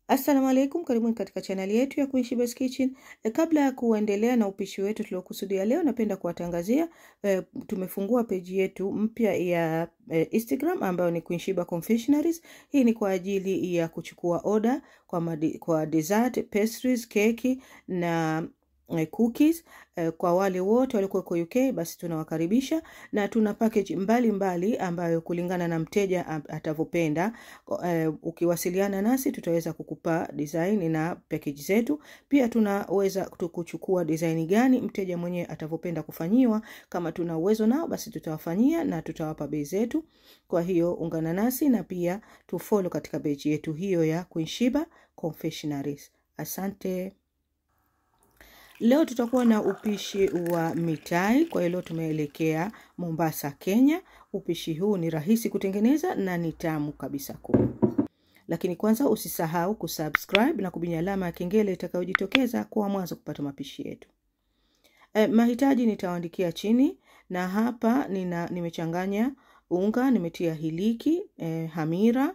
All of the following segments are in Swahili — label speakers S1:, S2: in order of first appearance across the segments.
S1: Assalamu alaikum, karibuni katika chaneli yetu ya Queen Shebah's Kitchen. E, kabla ya kuendelea na upishi wetu tuliokusudia leo, napenda kuwatangazia e, tumefungua peji yetu mpya ya e, Instagram ambayo ni Queen Shebah Confectionaries. Hii ni kwa ajili ya kuchukua oda kwa, madi, kwa dessert, pastries, keki na e, cookies e, kwa wale wote walikuwa kwa UK basi tunawakaribisha na tuna package mbalimbali mbali ambayo kulingana na mteja atavyopenda. E, ukiwasiliana nasi tutaweza kukupa design na package zetu. Pia tunaweza kuchukua design gani mteja mwenyewe atavyopenda kufanyiwa. Kama tuna uwezo nao basi tutawafanyia na tutawapa bei zetu. Kwa hiyo ungana nasi na pia tufollow katika page yetu hiyo ya Queen Shebah Confectionaries. Asante. Leo tutakuwa na upishi wa mitai. Kwa hiyo leo tumeelekea Mombasa, Kenya. Upishi huu ni rahisi kutengeneza na ni tamu kabisa kuu. Lakini kwanza usisahau kusubscribe na kubinya alama ya kengele itakayojitokeza kwa mwanzo kupata mapishi yetu. E, mahitaji nitawaandikia chini na hapa nina nimechanganya unga, nimetia hiliki, e, hamira,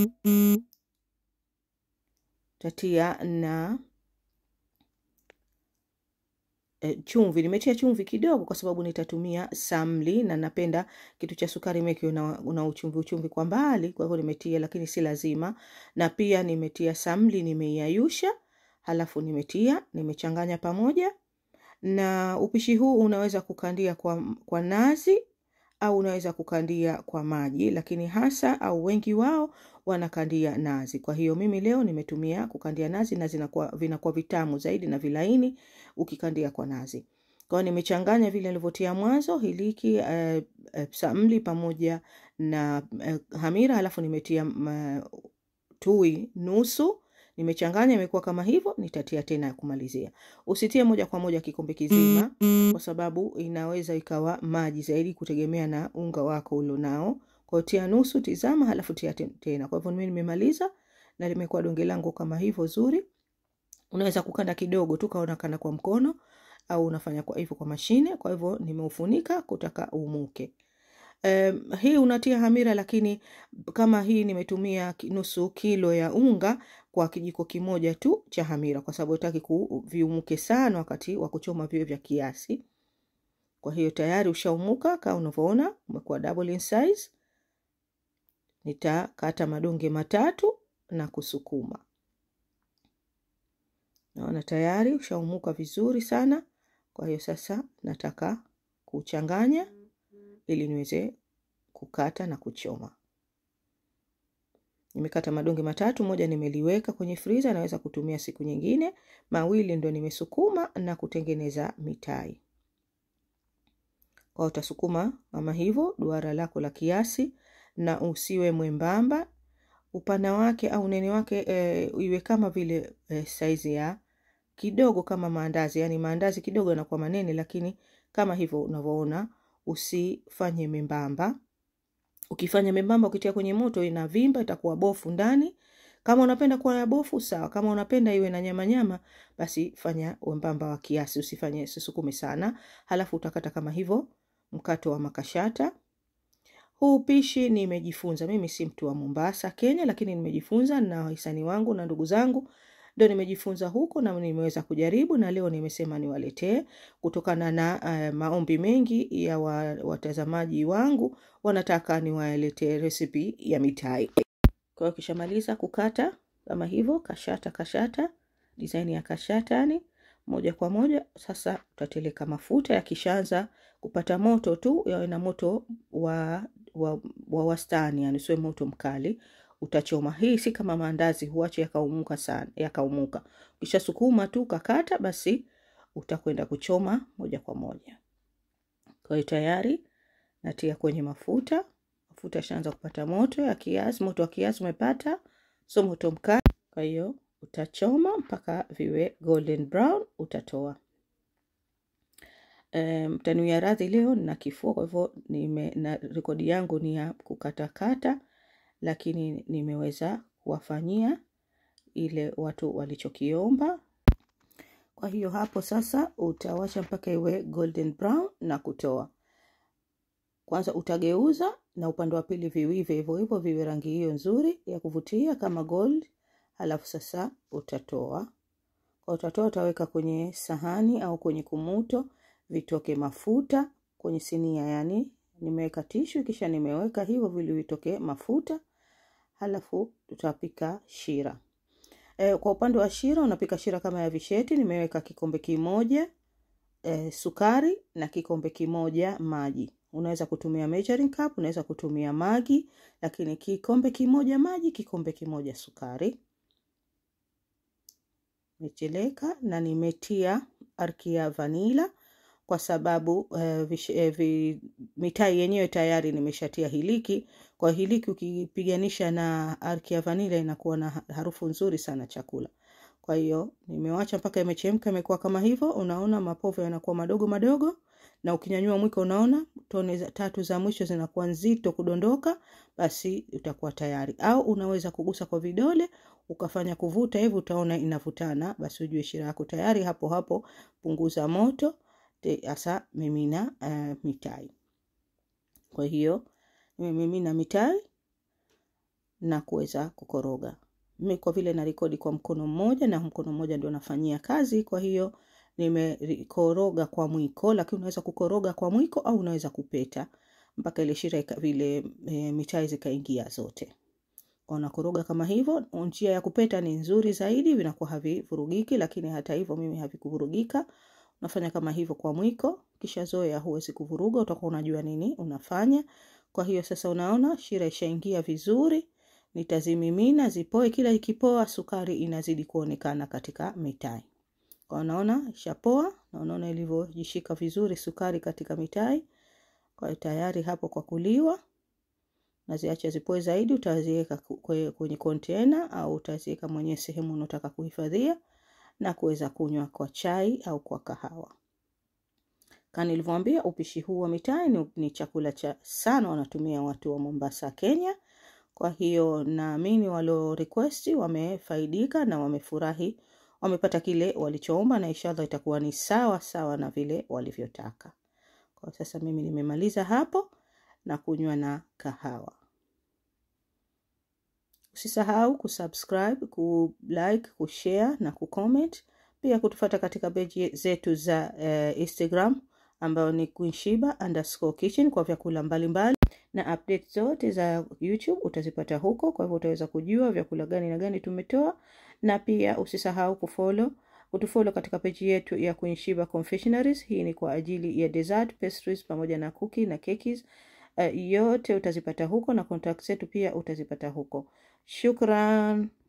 S1: tatia na E, chumvi nimetia chumvi kidogo kwa sababu nitatumia samli na napenda kitu cha sukari meki una, una uchumvi uchumvi kwa mbali, kwa hivyo nimetia, lakini si lazima. Na pia nimetia samli, nimeiayusha, halafu nimetia, nimechanganya pamoja. Na upishi huu unaweza kukandia kwa, kwa nazi au unaweza kukandia kwa maji, lakini hasa au wengi wao wanakandia nazi. Kwa hiyo mimi leo nimetumia kukandia nazi na zinakuwa vinakuwa vitamu zaidi na vilaini ukikandia kwa nazi. Kwa hiyo nimechanganya vile nilivyotia mwanzo hiliki, uh, uh, samli pamoja na uh, hamira, halafu nimetia uh, tui nusu nimechanganya imekuwa kama hivyo, nitatia tena kumalizia. Usitie moja kwa moja kikombe kizima, kwa sababu inaweza ikawa maji zaidi kutegemea na unga wako ulionao. Kwa tia nusu, tizama, halafu tia tena. Kwa hivyo mimi nimemaliza na limekuwa donge langu kama hivyo zuri. Unaweza kukanda kidogo tu kaona kana kwa mkono au unafanya kwa hivyo kwa mashine. Kwa hivyo nimeufunika kutaka umuke. Um, hii unatia hamira, lakini kama hii nimetumia nusu kilo ya unga kwa kijiko kimoja tu cha hamira, kwa sababu nataki viumuke sana wakati wa kuchoma viwe vya kiasi. Kwa hiyo tayari ushaumuka kama unavyoona, umekuwa double in size. Nitakata madonge matatu na kusukuma. Naona tayari ushaumuka vizuri sana. Kwa hiyo sasa nataka kuchanganya ili niweze kukata na kuchoma. Nimekata madonge matatu, moja nimeliweka kwenye friza, naweza kutumia siku nyingine. Mawili ndo nimesukuma na kutengeneza mitai. Kwa utasukuma kama hivyo duara lako la kiasi, na usiwe mwembamba. Upana wake au unene wake e, iwe kama vile e, saizi ya kidogo kama maandazi, yani maandazi kidogo yanakuwa manene, lakini kama hivyo unavyoona usifanye membamba. Ukifanya membamba, ukitia kwenye moto inavimba, itakuwa bofu ndani. Kama unapenda kuwa na bofu sawa, kama unapenda iwe na nyama nyama, basi fanya wembamba wa kiasi, usifanye usisukume sana. Halafu utakata kama hivyo mkato wa makashata. Huu upishi nimejifunza mimi, si mtu wa Mombasa, Kenya, lakini nimejifunza na wahisani wangu na ndugu zangu ndio nimejifunza huko na nimeweza kujaribu, na leo nimesema niwaletee kutokana na uh, maombi mengi ya watazamaji wangu wanataka niwaletee recipe ya mitai. Kwa hiyo kishamaliza kukata kama hivyo, kashata kashata, design ya kashata yani moja kwa moja. Sasa utateleka mafuta, yakishaanza kupata moto tu yawe na moto wa, wa, wa wastani, yani sio moto mkali utachoma. Hii si kama maandazi, huache yakaumuka sana, yakaumuka. Kisha sukuma tu kakata, basi utakwenda kuchoma moja kwa moja. Kwa hiyo tayari natia kwenye mafuta. Mafuta yashaanza kupata moto ya kiasi, moto wa kiasi umepata, so moto mkali. Kwa hiyo utachoma mpaka viwe golden brown, utatoa. Mtanuia um, radhi leo nina kifua, kwa hivyo nime na rekodi yangu ni ya kukatakata lakini nimeweza kuwafanyia ile watu walichokiomba. Kwa hiyo hapo sasa utawacha mpaka iwe golden brown na kutoa. Kwanza utageuza na upande wa pili viwive hivyo hivyo, viwe rangi hiyo nzuri ya kuvutia kama gold. halafu sasa utatoa kwa utatoa, utaweka kwenye sahani au kwenye kumuto, vitoke mafuta kwenye sinia, yani nimeweka tishu, kisha nimeweka hivyo vile vitoke mafuta, halafu tutapika shira. E, kwa upande wa shira unapika shira kama ya visheti. Nimeweka kikombe kimoja e, sukari na kikombe kimoja maji. Unaweza kutumia measuring cup, unaweza kutumia magi, lakini kikombe kimoja maji, kikombe kimoja sukari. Nimecheleka na nimetia arki ya vanila kwa sababu uh, vish, uh, vi, mitai yenyewe tayari nimeshatia hiliki. Kwa hiliki ukipiganisha na arki ya vanila inakuwa na harufu nzuri sana chakula. Kwa hiyo nimewacha mpaka imechemka, imekuwa kama hivyo. Unaona mapovu yanakuwa madogo madogo, na ukinyanyua mwiko, unaona tone za tatu za mwisho zinakuwa nzito kudondoka, basi utakuwa tayari. Au unaweza kugusa kwa vidole ukafanya kuvuta hivi, utaona inavutana, basi ujue shira yako tayari. Hapo hapo punguza moto hasa mimina uh, mitai. Kwa hiyo nimemimina mitai na kuweza kukoroga. Mimi kwa vile narekodi kwa mkono mmoja na mkono mmoja ndio nafanyia kazi, kwa hiyo nimekoroga kwa mwiko, lakini unaweza kukoroga kwa mwiko au unaweza kupeta mpaka ile shira vile e, mitai zikaingia zote. Kwa unakoroga kama hivyo. Njia ya kupeta ni nzuri zaidi, vinakuwa havivurugiki, lakini hata hivyo mimi havikuvurugika unafanya kama hivyo kwa mwiko, kisha zoea, huwezi kuvuruga, utakuwa unajua nini unafanya. Kwa hiyo sasa, unaona shira ishaingia vizuri, nitazimimina zipoe. Kila ikipoa, sukari inazidi kuonekana katika mitai. Kwa unaona ishapoa, na unaona ilivyojishika vizuri sukari katika mitai. Kwa hiyo tayari hapo kwa kuliwa. Naziacha zipoe zaidi, utaziweka kwenye kontena au utaziweka mwenye sehemu unataka kuhifadhia na kuweza kunywa kwa chai au kwa kahawa. Kama nilivyoambia, upishi huu wa mitai ni, ni chakula cha sana wanatumia watu wa Mombasa, Kenya. Kwa hiyo naamini walio request wamefaidika na wamefurahi, wamepata kile walichoomba, na inshallah itakuwa ni sawa sawa na vile walivyotaka. Kwa sasa mimi nimemaliza hapo na kunywa na kahawa. Usisahau kusubscribe, kulike, kushare na kucomment. Pia kutufata katika peji zetu za uh, Instagram ambayo ni queenshiba underscore kitchen kwa vyakula mbalimbali mbali. Na update zote za YouTube utazipata huko, kwa hivyo utaweza kujua vyakula gani na gani tumetoa, na pia usisahau kufollow kutufollow katika peji yetu ya Queenshiba Confectionaries. Hii ni kwa ajili ya dessert, pastries pamoja na cookie na cakes. Uh, yote utazipata huko na contact zetu pia utazipata huko. Shukran.